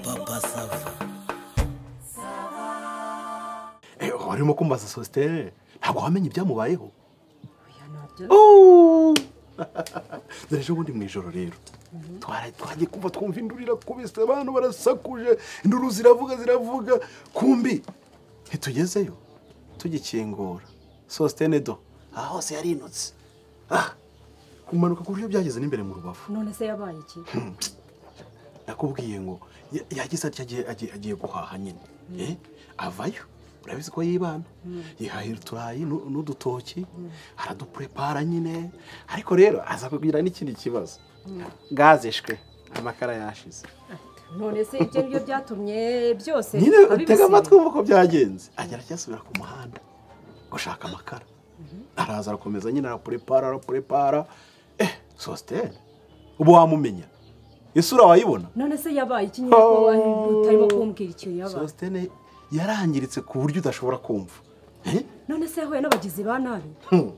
papa sava warimo kumbaza sositeri ntabwo wamenye ibyamubayeho Oya, ntabyo. dore ejo bundi mu ijoro rero twara- twagiye kumva twumva induru irakubise abantu barasakuje induru ziravuga ziravuga kumbi ntitugezeyo tugikingura sositene do aha hose yarinutse Ah! kumanuka ku buryo byageze n'imbere mu rubavu none se yabaye iki nakubwiye ngo ya- yagize atya agiye- agiye agiye guhaha nyine Eh, avayo urabizi ko yibana yihahira uturayi nu- n'udutoki aradupurepara nyine ariko rero aza kugira n'ikindi kibazo gaze shwe amakara yashize none se ibyo ngibyo byatumye byose nyine tega abibisiga. amatwi wumva ko byagenze agera acyasubira ku muhanda gushaka amakara araza arakomeza nyine arapurepara arapurepara eh sositeri ubu wamumenya isura wayibona none se yabaye iki nyine ko wari utarimo kumbwira ikintu yabaye sositene yarangiritse ku buryo udashobora kumva Eh? none se yahuye n'abagizi ba nabi Hmm.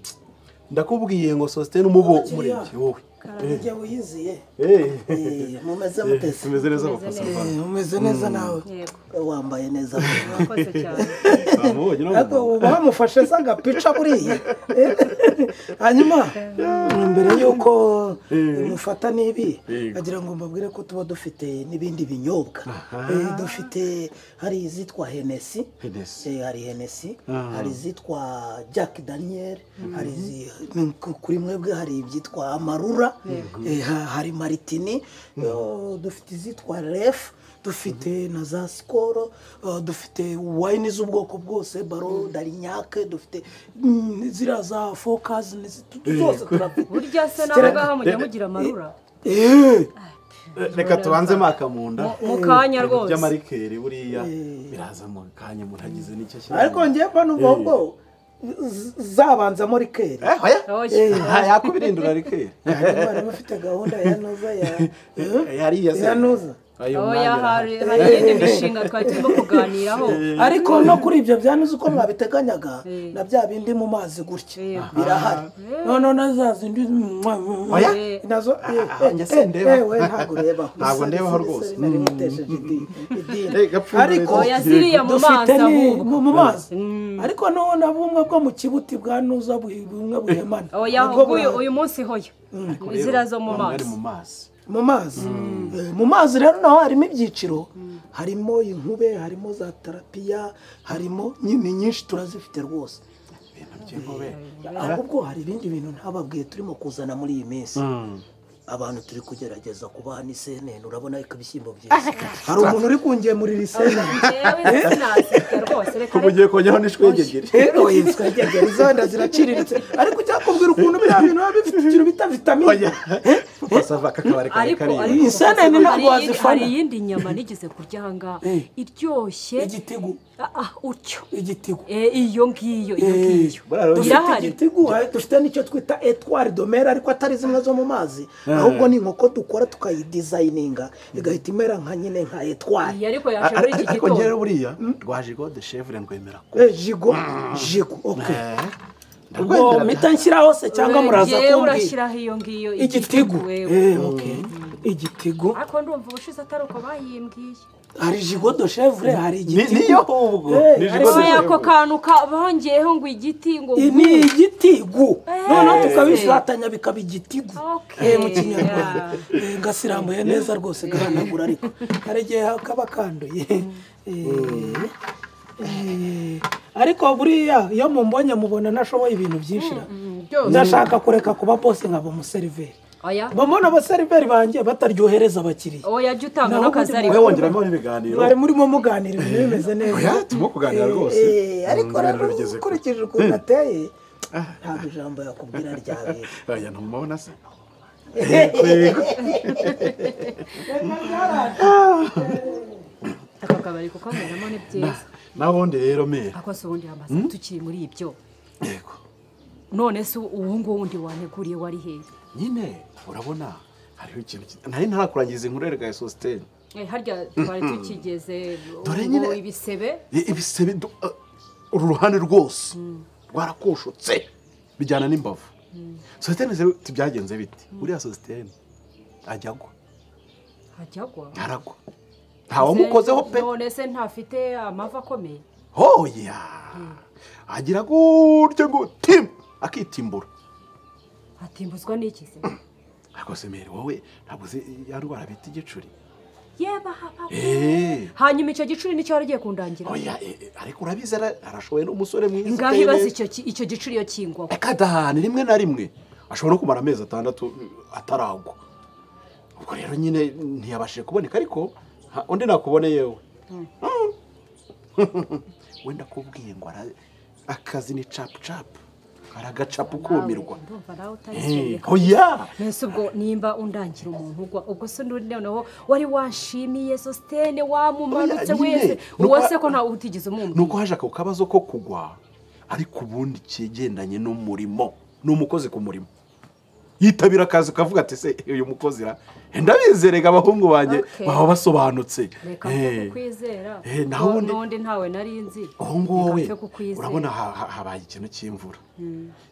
ndakubwiye ngo sositene umubo Kiriya. umurenge wowe Igihe wiyiziye Eh. Eh, mumeze Eh, mutese tumeze neza Tumeze bapasa neza. Eh, mumeze neza nawe yego Eh, wambaye neza murakoze cyane bamubonye no ariko mu- uba wamufashe za gapica buriya Eh, hanyuma mbere y'uko mufata n'ibi Yego. agira ngo mbabwire ko tuba dufite n'ibindi binyobwa Eh, dufite hari izitwa henesi Hennessy. Eh, hari henesi Ah. hari izitwa jack daniel hari izi- ni- ku- kuri mwebwe hari ibyitwa amarura Eh, ha- hari maritini Eh, dufite izitwa refu dufite na za sikoro Eh, dufite wayini z'ubwoko bwose baro darinyake dufite mm, ziriya za fokazi n'izi- zose turafite burya se nawe Kera- ngaha mujya mugira amarura Eh, Eh, reka tubanze maka mu nda Mu- mu kanya Ibintu rwose by'amarikeri buriya biraza mu kanya umuntu agize n'icyo ashyira ariko mu- njyewe mbona ubwo bwo z- zabanzamo rikeri Eh, oya Oya. Ah, yakubirindura rikeri hanyuma niba ufite gahunda ya noza ya Eh, hariya se. ya noza Oya, oya umwanya hari arahari. hari iyindi mishinga twari turimo kuganiraho ariko no kuri ibyo bya nuza uko mwabiteganyaga Eh. na bya bindi mu mazi gutya Yego. birahari noneho na za zindi Oya. Eh. nazo Ah, njye sindeba. we ntabwo ureba Ntabwo ndebaho rwose. nari mutesheje idini idini. Eh, gapfundure ariko oya ziriya mu mazi dufite ni- ahubwo mu mu mazi ariko noneho na bumwe bwo mu kibuti bwa nuza bu- bumwe buhemana oya Nabwo ahubwo uyu- burahari. uyu munsi hoya Rero, zira zo mu bamwe bari mazi mu mazi mu mazi Eh, mu mazi rero naho harimo ibyiciro harimo inkube harimo za tarapiya harimo nyine nyinshi turazifite rwose ibintu by'ingobe ahubwo hari ibindi bintu ntababwiye turimo kuzana muri iyi minsi Hmm. abantu turi kugerageza kubaha n'isenene urabona ko ibishyimbo byiza hari umuntu uri kungemurira isenene yewe sinazirya rwose reka ko mugiye kongeraho n'ishwegegeri rero yitwa gegeri zenda ziraciriritse ariko cyakubwira ukuntu biriya bintu biba bifite ikintu bita vitamine basava kakabari kare ariko kariya ariko Insane gusa ni ntabwo hari iyindi- wazifana. hari iyindi nyama nigeze kurya ahangaha iryoshye igitigu Ah, ah, utyo igitigu Eh, iyo ngiyo iyo ngiyo bararose. dufite irahari igitigu hari- dufite n'icyo twita etwari domera ariko atari zimwe zo mu mazi ahubwo ni inkoko dukora tukayidizayininga igahita imera nka nyine nka etwari iyi ariko yaje muri iki ariko njyewe gitondo buriya rwaje gode shevure ndwemera Eh, jigo jigo ok ubwo Ndagwendera mpita nshyiraho se cyangwa muraza yewe kumbwira urashyiraho iyo ngiyo igitigu wewe Eh, ok igitigu ariko ndumva ubushize atari uko bayimbwiye hari jigo do chevre hari Ni- igitigu niyo ahubwo Eh, ni jigo ariko ariko de ako shevure. kantu ka- bongeyeho ngo igiti ngo I- ubu- ni igitigu noneho Eh. tukabifatanya bikaba igitigu Ok. Eh, mu kinyarwanda Eh, ngasirambuye neza rwose gahanagura ariko hari igihe kaba kanduye Eh, eh, ariko buriya iyo mumbonye mubona nashoboye ibintu byinshi ra. ndashaka kureka kuba bose nkaba umuseriveri oya mba mbona abaseriveri banjye bataryohereza abakiriya oya jya utanga Naho n'akazari ubundi wowe wongeramo n'ibiganiro mwari murimo muganira ibintu bimeze neza oya turimo kuganira rwose Eh, ariko Ibiganiro rero bigeze kure. ukurikije ukuntu ateye ntabwo ijambo yakubwira ryabera oya ntumubona se aka kabari kuko kameramo ni byiza n'abundi rero mere ariko se ubundi hamaze tukiri muri ibyo yego none se uwo nguwundi waneguriye wari hehe nyine urabona hariho ikintu ki- nari ntarakurangiza inkuru reka ya sositene Eh, harya twari tukigeze Dore ubu nyine- ibisebe I- ibisebe du- uh, uru ruhande rwose rwarakoshotse bijyana n'imbavu sositene se tubyagenze bite uriya sositene ajya agwa hajyagwa ntaragwa ntawamukozeho pe none se ntafite amavi akomeye hoya agira gutya ngo timu akitimbura hatimbuzwa n'iki se ariko se mbere wowe ntabwo uzi ya ndwara bita igicuri yeba haba eee hanyuma icyo gicuri nicyo wari ugiye kundangira oya eh, eh, ariko urabizi ara- arashoboye n'umusore mwiza ngaho uteye ibaze neza. icyo ki- icyo gicuri iyo kingwaho reka dahane rimwe na rimwe ashobora no kumara amezi atandatu eh, ataragwa ubwo rero nyine ntiyabashije kuboneka ariko ha- undi nakubone yewe Mm. wenda akubwiye ngo ara- akazi ni capu capu aragacapu kumirwa ndumva nawe utabikeneye Eh, oya mbese ubwo nimba undangira umuntu ugwa ubwo se n'undi noneho wari wanshimiye sositene wamumanutse Oya, nyine. wese Nuko- uwo se ko ntawe utigeze umwumva nuko haje ako kabazo ko kugwa ariko ubundi kigendanye n'umurimo ni umukozi ku murimo yitabira akazi ukavuga ati se uyu mukozi ra ndabizerega abahungu banjye Okay. baba basobanutse reka Eh, mfe kukwizera Eh, naho No- ubundi- n'undi ntawe nari nzi uwo nguwo we Reka mfe kukwizera. urabona ha- ha- habaye ikintu cy'imvura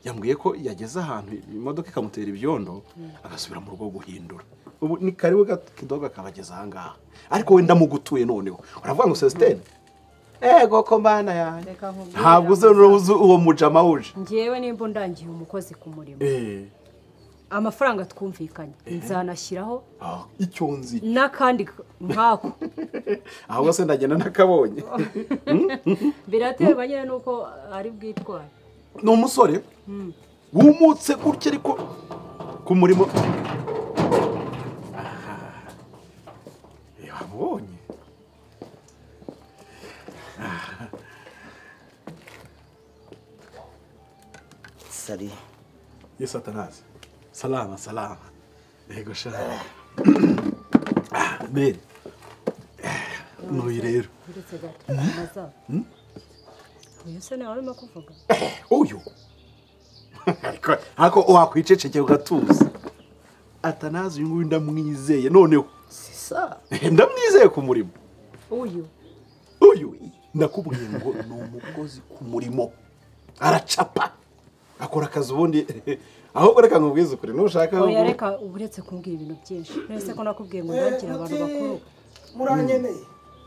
yambwiye ko yageze ahantu imodoka ikamutera ibyondo agasubira mu rugo guhindura ubu ni kariwe kidoga kabageza ahangaha ariko wenda mugutuye noneho uravuga ngo sesitene ego ko mbana yanjye Reka nkubwire ntabwo uzi nawe. n'uzi uwo mujama wuje ngewe nimba undangiye umukozi ku murimo Eh, amafaranga twumvikanye nzanashyiraho ah, icyo nzi n'akandi k- nk'ako ahubwo se ndagenda nakabonye biraterwa nyine n'uko ari bwitware ni umusore wumutse gutya ariko ku murimo Ah, eh, wamubonye sari ye satanazi salama salama yego sha Ah, mbere eh, nuyu rero ndetse gato amazaba uyu se nawe urimo kuvuga uyu Ariko- ariko wakwicecekeye ugatuza atanazi uyu nguyu ndamwizeye noneho sisa ndamwizeye ku murimo uyu uyu ndakubwiye ngo ni umukozi ku murimo aracapa akora akazi ubundi ahubwo reka nkubwize ukuri nushaka oya reka uba uretse kumbwira ibintu byinshi uretse ko nakubwiye ngo ndakira abantu bakuru muranyeneye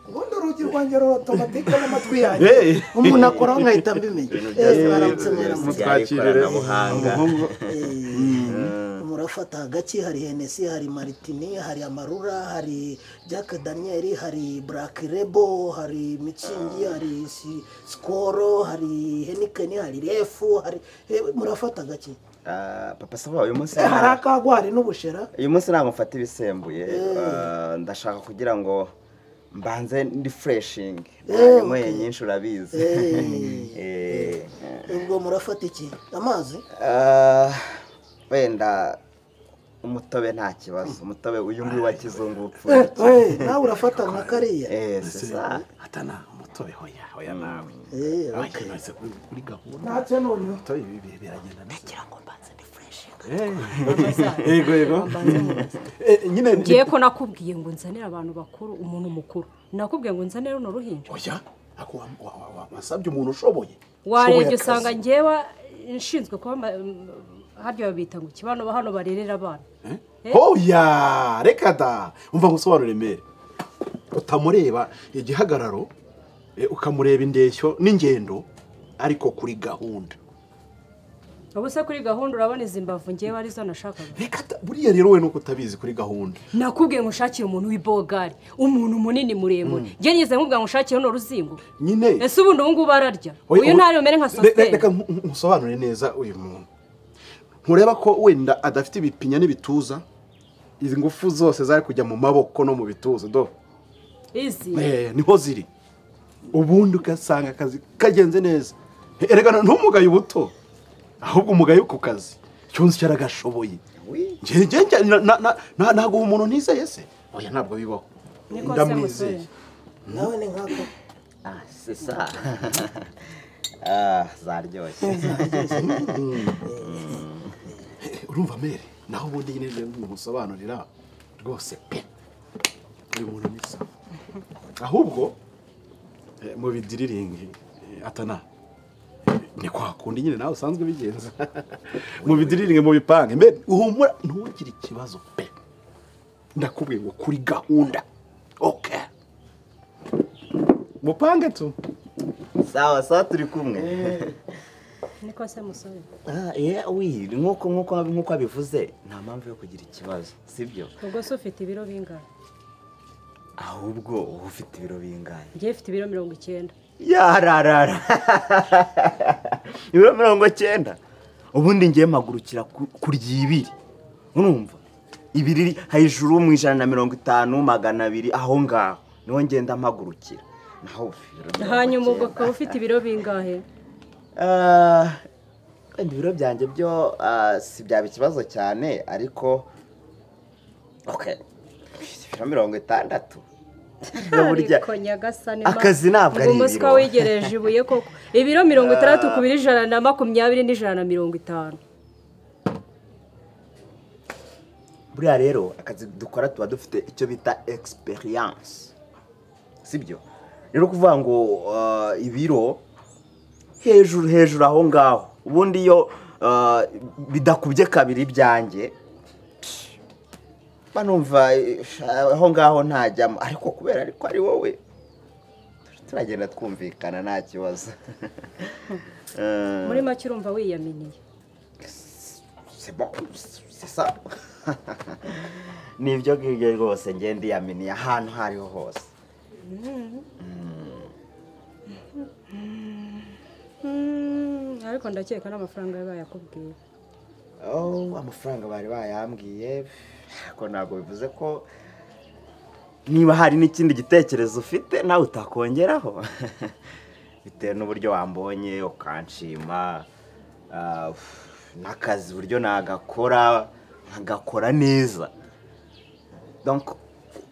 ubundi urugi rwanjye ruratomatika n'amatwi yanjye Hey! umuntu akoraho nkahita mbimenya Eh, mwaramutse mwaramutse mutwakirire ikoranabuhanga. umuhungu murafata hagati hari henesi hari maritini hari amarura hari jack daniel hari black rebo hari mitsingi hari si- sikoro hari henikeni hari refu hari eh, murafata gake Ah, papa saba uyu munsi Eh, hari akagwa hari n'ubushera uyu munsi ntabwo mfata ibisembuye Ah, ndashaka kugira ngo mbanze ndi fureshingi Eh, nanyweye okay. nyinshi urabizi Eh. Eh. ubwo murafata iki amazi Ah, wenda umutobe nta kibazo umutobe uyu nguyu wa kizungu upfuye Eh, nawe urafata nka kariya Eh, Ese, sasa atana umutobe hoya hoya nawe Eh, Oya, okay. nahise kuri- kuri gahunda ntacyo n'uyu umutobe ibi bihe biragenda neza ngo mbanze ndi fureshinga Eh, yego yego Eh, nyine ngiye ko nakubwiye ngo nzanire abantu bakuru umuntu mukuru nakubwiye ngo nzanire runo ruhinja oya ako wa- wa- wa- wa- wasabye umuntu ushoboye warebye Ushoboye usanga akazi. ngewe nshinzwe kuba ma- harya babita ngo ikibano hano barerera abana Eh? Eh? hoya reka da umva ngusobanure mere utamureba igihagararo eh, ukamureba indeshyo n'ingendo ariko kuri gahunda ubu se kuri gahunda urabona izi mbavu ngewe arizo nashakaga reka da buriya rero we nuko utabizi kuri gahunda nakubwiye ngo ushakire umuntu w'ibogari umuntu munini muremure ngewe nigeze nkubwira ngo ushakire runo ruzingo nyine ese ubundi ubu ngubu ararya Oya, uyu ubu- ntari bumere nka Re- sositeri reka nku- nku- nkusobanure neza uyu muntu nkureba ko wenda adafite ibipinya n'ibituza izi ngufu zose zari kujya mu maboko no mu bituza do izi Eh, niho ziri ubundi ugasanga akazi kagenze neza erekana ntumugaye ubuto ahubwo umugaye ku kazi cyunze icyo aragashoboye wi. ntabwo uwo muntu ntizeye se oya ntabwo bibaho Niko se ndamwizeye musore. nawe ni nkako Ah, sisa Ah, zaryoshye urumva mere naho ubundi nyine rero musobanurira rwose pe uyu muntu ni sawa ahubwo eh, mu bidiriringi eh, atana eh, ni kwa kundi nyine nawe usanzwe ubigenza mu bidiriringi mu bipange mbere uhumura ntugire ikibazo pe ndakubwiye ngo kuri gahunda oke mupange tu sawa sawa turi kumwe niko se musore Ah, yeah, oui nk'uko nk'uko nk'uko abivuze nta mpamvu yo kugira ikibazo sibyo ubwo se ufite ibiro bingana ahubwo wowe ufite ibiro bingahe njyewe mfite ibiro mirongo icyenda yararara ibiro mirongo cyenda ubundi ngiye mpagurukira ku- kurya ibiri urumva ibiri hejuru mu ijana na mirongo itanu magana abiri aho ngaho niho ngenda mpagurukira naho ufite ibiro mirongo hanyuma ubwo cyenda. ukaba ufite ibiro bingahe Ah, wenda ibiro byanjye byo ah, si byaba ikibazo cyane ariko okay ibiro mirongo itandatu Ibyo burya- ariko nyagasani ma- Akazi ntabwo ari Ngomba siko ibiro. wigereje ibuye koko ibiro mirongo itandatu ku biro ijana na makumyabiri n'ijana na mirongo itanu buriya rero akazi dukora tuba dufite icyo bita egisperiyanse sibyo rero kuvuga ngo ah, ibiro hejuru hejuru aho ngaho ubundi iyo ah, bidakubye kabiri ibyanjye psh, mba numva eh, aho ngaho ntajyamo ariko kubera ariko ari wowe turagenda twumvikana nta kibazo Ah, muri make urumva wiyaminiye c'est bon, c'est ça. ni ibyo ngibyo rwose ngenda iyaminiye ahantu aho ariho hose Mm, ariko ndakeka n'amafaranga yabaye akubwiye oh, amafaranga bari bayambwiye ariko ntabwo bivuze ko niba hari n'ikindi gitekerezo ufite nawe utakongeraho bitewe n'uburyo wambonye ukanshima ah, n'akazi uburyo nagakora nkagakora neza donc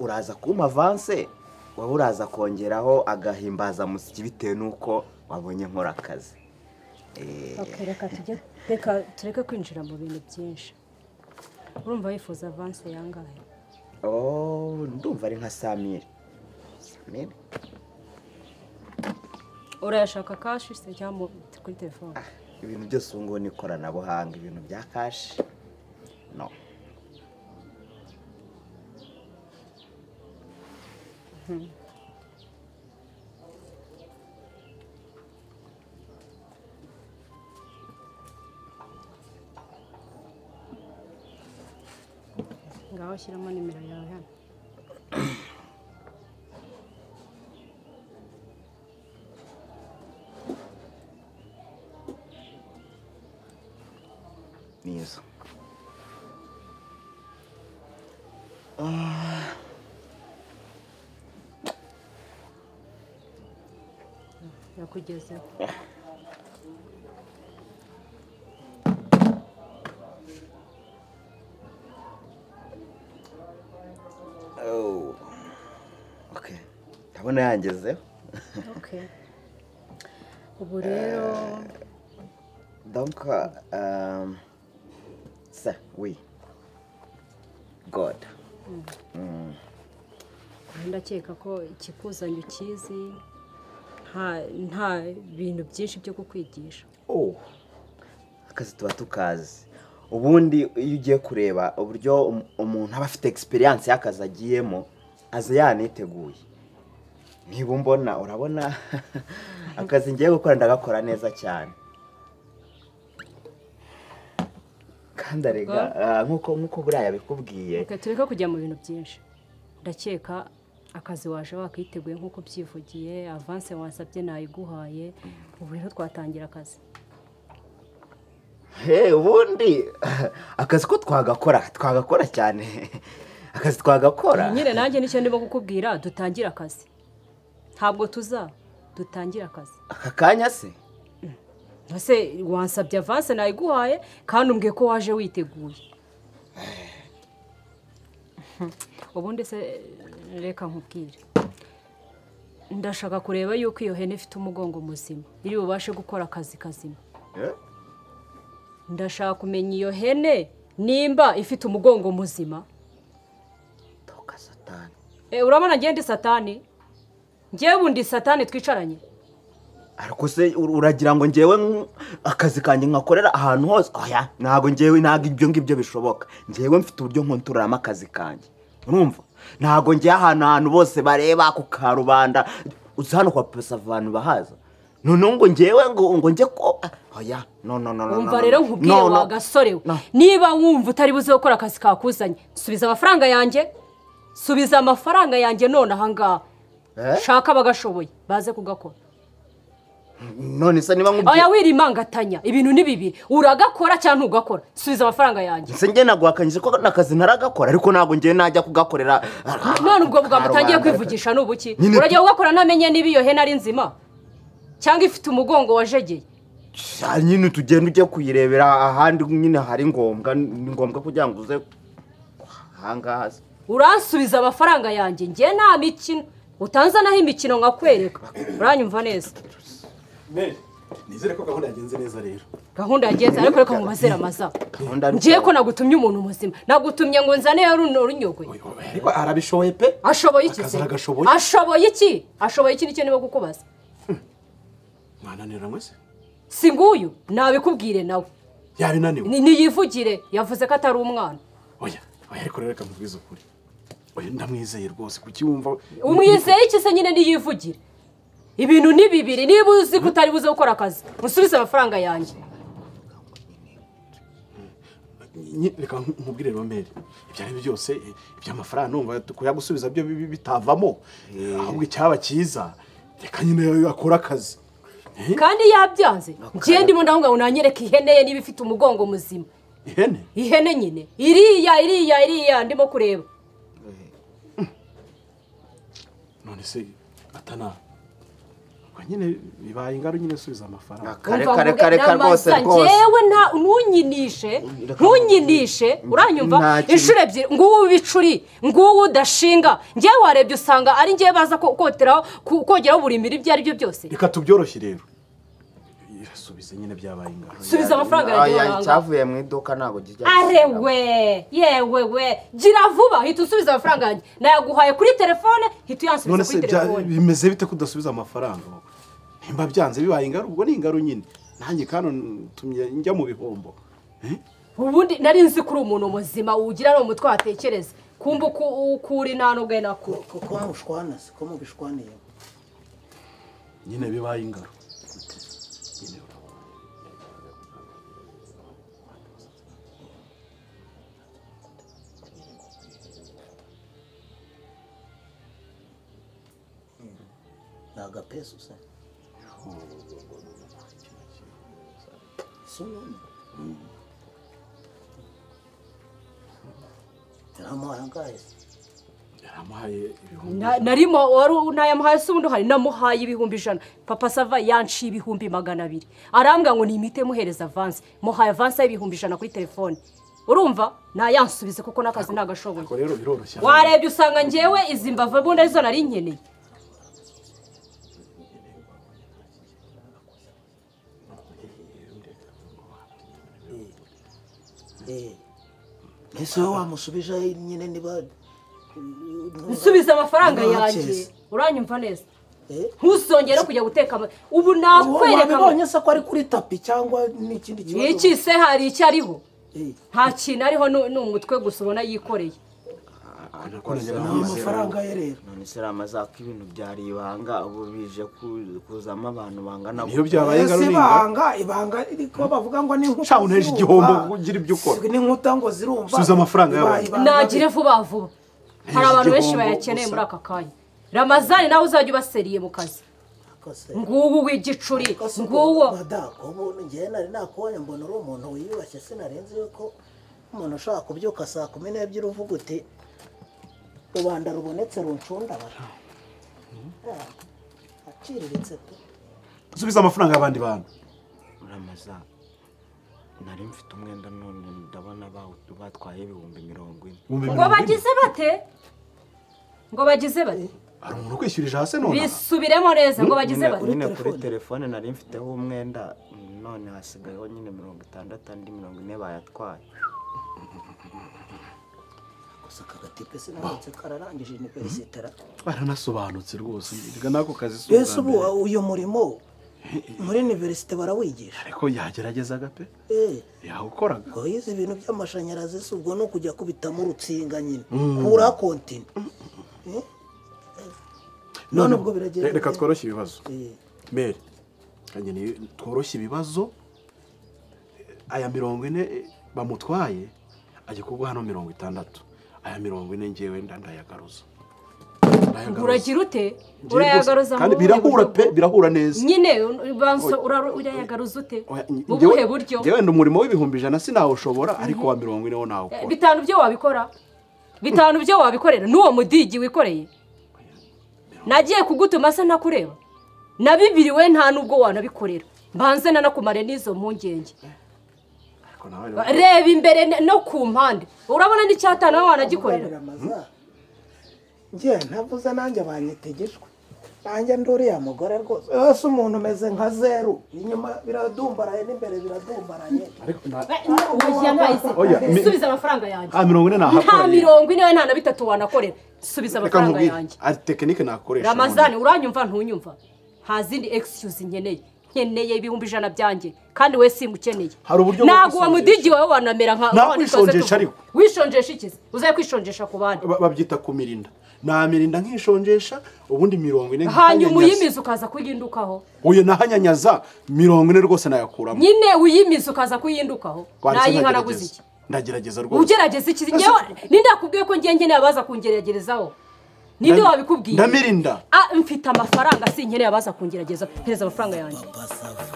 uraza kumpa avanse waba uraza kongeraho agahimbazamusyi bitewe n'uko wabonye nkora akazi Eh, Okay, reka tujye reka tureke kwinjira mu bintu byinshi urumva wifuza avanse yangahe Oh, ndumva ari nka Samir. Samir? urayashaka kashi se cyangwa mu- kuri telefone Ibintu byose ubu ngubu ni ikoranabuhanga, ibintu bya kashi. No. ngaho shyiramo nimero yawe hano Ni izo. yakugezeho Oh. Okay. Ndabona yangezeho. Okay. ubu rero Donc, um, ça, oui. God. ndakeka ko ikikuzanye ukizi nta nta bintu byinshi byo kukwigisha Oh. Akazi tuba tukazi. Ubundi iyo ugiye kureba uburyo um- umuntu aba afite experience y'akazi agiyemo, aza yaniteguye. Niba umbona urabona akazi ngiye gukora ndagakora neza cyane. Kandi arega Ubwo? ah, nk'uko nk'uko buriya yabikubwiye. reka tureke kujya mu bintu byinshi ndakeka akazi waje wakiteguye nk'uko ubyivugiye avanse wasabye nayiguhaye ubu rero twatangira akazi Hey, ubundi akazi ko twagakora twagakora cyane akazi twagakora nyine nanjye nicyo ndimo kukubwira dutangire akazi ntabwo tuza dutangire akazi aka kanya se ese wasabye avanse nayiguhaye kandi umbwiye ko waje witeguye ubundi se reka nkubwire ndashaka kureba yuko iyo hene ifite umugongo muzima iri bubashe gukora akazi kazima ndashaka kumenya iyo hene nimba ifite umugongo muzima toka satani Eh, urabona ngende satani ngewe ubundi satani twicaranye ariko se ur- uragira ngo ngewe nk- akazi kanjye nkakorera ahantu hose oya ntabwo ngewe ntabwo ibyo ngibyo bishoboka ngewe mfite uburyo nkontororamo akazi kanjye urumva ntabwo njya ahantu ahantu bose bareba ku karubanda uzi hano kwa pesa abantu bahaza noneho ngo ngewe ngo ngo njye ko oya no no no no wumva rero nkubwiye No, no. wa gasore we No. niba wumva utari buze gukora akazi kakuzanye subiza amafaranga yanjye subiza amafaranga yanjye none aha ngaha Eh? shaka abagashoboye baze kugakora none se niba aya nkubwiye wirimangatanya ibintu ni bibiri uragakora cyangwa ntugakora subiza amafaranga yanjye se njye naguhakanyije ko n'akazi ntaragakora ariko ntabwo njyewe najya kugakorera none ubwo bwawe utangiye Karubanda. kwivugisha ni ubuki Nyine- urajya ugakora ntamenye niba iyo hene ari nzima cyangwa ifite umugongo wajegeye Sha, nyine tugenda ujya kuyirebera ahandi nyine hari ngombwa ni ngombwa kugira ngo uze ahangaha se. uransubiza amafaranga yanjye njye nta mikino utanzanaho imikino nkakwereka uranyumva neza nizere ko gahunda yagenze neza rero gahunda yagenze ariko reka mubazere amaza Gahunda ni- ngiye ko nagutumye umuntu muzima nagutumye ngo nzane runo runyogwe Oya, oya, ariko arabishoboye pe ashoboye iki se Akazi aragashoboye. ashoboye iki ashoboye iki nicyo niba kukubaza mwananira mwese si nguyu nabikubwire nawe yabinaniwe Ni- niyivugire yavuze ko atari umwana oya oya ariko rero reka mubwize ukuri oya ndamwizeye rwose kuki wumva umwizeye iki se nyine niyivugire ibintu ni bibiri niba uzi ko utari buze gukora akazi musubize amafaranga yanjye Nyi- reka nkubwire rero mbere ibyo ari byo byose eh, iby'amafaranga numva kuyagusubiza byo bi- bi- bitavamo ahubwo icyaba cyiza reka nyine akora akazi Eh, kandi yabyanze njye ndimo ndavuga ngo nanyereke ihene ye niba ifite umugongo muzima ihene ihene nyine iriya iriya iriya ndimo kureba none se atana ubwo nyine bibaye ingaro nyine subiza amafaranga kare Umva kare mvuge kare kare rwose n'amaza, rwose njyewe nta ntunyinishe ntunyinishe uranyumva Nta kintu. inshuro ebyiri ngubu bicuri ngubu udashinga njyewe warebye usanga ari njyewe baza ko- koteraho ku- kogeraho buri miri ibyo ari byo byose reka tubyoroshye rero irasubize nyine byabaye ingaro subiza amafaranga yawe Oya, wanga. icyavuye mu iduka ntabwo kijya arewe yewe we gira vuba hita usubiza amafaranga yanjye nayaguhaye kuri telefone hita none uyansubiza se kuri bya- telefone bimeze bite ko udasubiza amafaranga wowe? nimba byanze bibaye ingaro ubwo ni ingaro nyine nanjye kandi ntumye njya mu bihombo Eh? ubundi nari nzi ko uri umuntu muzima ugira no mu mutwe watekereza kumva uko uko uri nta n'ubwe nako ko mushwana se ko mubishwaniye nyine bibaye ingaro ni agapesa usa yaramuhangaye yaramuhaye ibihumbi Na- narimo wari nayamuhaye se ubundi uhari namuhaye ibihumbi ijana papa sava yanciye ibihumbi magana abiri arambwira ngo ni imiti muhereza avansi muhaye avansi y'ibihumbi ijana kuri telefone urumva nayansubize kuko n'akazi ntagashoboye ariko rero biroroshye warebye usanga ngewe izi mbavu ubundi arizo nari nkeneye ese wowe wamusubije nyine niba nsubize amafaranga Nta yanjye cyiza. uranyumva neza Eh? ntuzongere kujya guteka ama- ubu Wowe nakwereka ngo- wabibonye se ko ari kuri tapi cyangwa n'ikindi kibazo iki se hari icyo ariho Eh, nta kintu ariho ni ni umutwe gusa ubona yikoreye ni amafaranga ye rero none se ramaza ko ibintu byari ibanga ubu bije ku- kuzamo abantu bangana niyo byabaye ingaro Ese ni ingaro ibanga ibanga riko bavuga ngo ni nkuta Sha, uneje zirumva. igihombo ngo ugire ibyo ukora. ni nkuta ngo zirumva Subiza amafaranga Iba- y'abantu. ibanga nagire vuba vuba hari abantu benshi igihombo bayakeneye gusa. muri aka kanya ramazani nawe uzajya ubaseriye mu kazi Akase. ngubu w'igicuri Akase ubwo, nguwo madamu, ubu njyewe nari nakubonye mbona uri umuntu wiyubashye sinarenze yuko umuntu ushaka kubyuka saa kumi n'ebyiri uvuga uti rubanda rubonetse runcundabara aciriritse pe subiza amafaranga y'abandi bantu ramaza nari mfite umwenda none ndabona bawu- batwaye ibihumbi mirongo ine ibihumbi ngo mirongo ine bagize bate ngo bagize bate hari umuntu ukwishyurije hasi none aha? bisubiremo neza ngo bagize nyine bate nyine kuri telefone. telefone nari mfiteho umwenda none hasigayeho nyine mirongo itandatu andi mirongo ine bayatwaye gusa aka gatipe sinabonetse kararangije ni peresitara baranasobanutse rwose reka n'ako kazi si mbese ubwa ubu mbere. uyu murimo muri iniverisite barawigisha ariko yageragezaga pe Eh, yawukoraga ngo yize ibintu by'amashanyarazi si ubwo ni ukujya kubitamo urutsinga nyine kura kontine Eh, none ubwo biragenda reka bite? tworoshye ibibazo Eh, mbere kandi ni- tworoshye ibibazo aya mirongo ine eh, bamutwaye ajya kuguha hano mirongo itandatu aya mirongo ine ngewe nda ndayagaruza Ndayagaruza. uragira ute Ngewe rwose, urayagaruza mu kandi buhe birahura buryo? pe birahura neza nyine banso ura- urayagaruza ute Oya, mu ngewe- buhe buryo ngewe ndi umurimo w'ibihumbi ijana sinawushobora ariko wa mirongo ine wo Eh, nawukora bitanu byo wabikora bitanu byo wabikorera n'uwo mudigi wikoreye nagiye kugutuma se nakureba na bibiri we nta n'ubwo wanabikorera mbanze nanakumare n'izo mpungenge Ariko nawe rero- reba imbere ne- no ku mpande urabona n'icyatanu we wanagikorera amazaha. njye ntavuze nanjye abanyetegejwe nanjye ndi uriya mugore rwose rwose umuntu umeze nka zeru inyuma biradumbaraye n'imbere biradumbaraye ariko na- Eh, na- oya, ntayise. Oya, mi- subiza amafaranga yanjye Ah, mirongo ine nta nahakoreye mirongo ine we nta na bitatu wanakorera subiza reka amafaranga nkubwire yanjye ari tekinike nakoresha ramazani uranyumva ntunyumva nta zindi excuse nkeneye nkeneye ibihumbi ijana byanjye kandi we simukeneye Hari uburyo bwo ntabwo uwo kwisonesha. mudigi wawe wanamera nka Nta wa- kwisonesha ariko. wishonjesha ikizi uzaye kwishonjesha ku bandi Ba- babyita kumirinda namirinda nkishonjesha ubundi mirongo ine hanyuma nkahanyanyaza. uyimiza ukaza kuyindukaho uyu nahanyanyaza mirongo ine rwose nayakuramo nyine uyimiza ukaza kuyindukaho Wanditse nayihanaguza iki ndagerageza. ndagerageza rwose ugerageza iki ngewe ninde yakubwiye ko ngiye nkeneye abaza kungeragerezaho ninde Ndami- wabikubwiye ndamirinda Ah, mfite amafaranga sinkeneye abaza kungerageza hereza amafaranga yanjye papa sava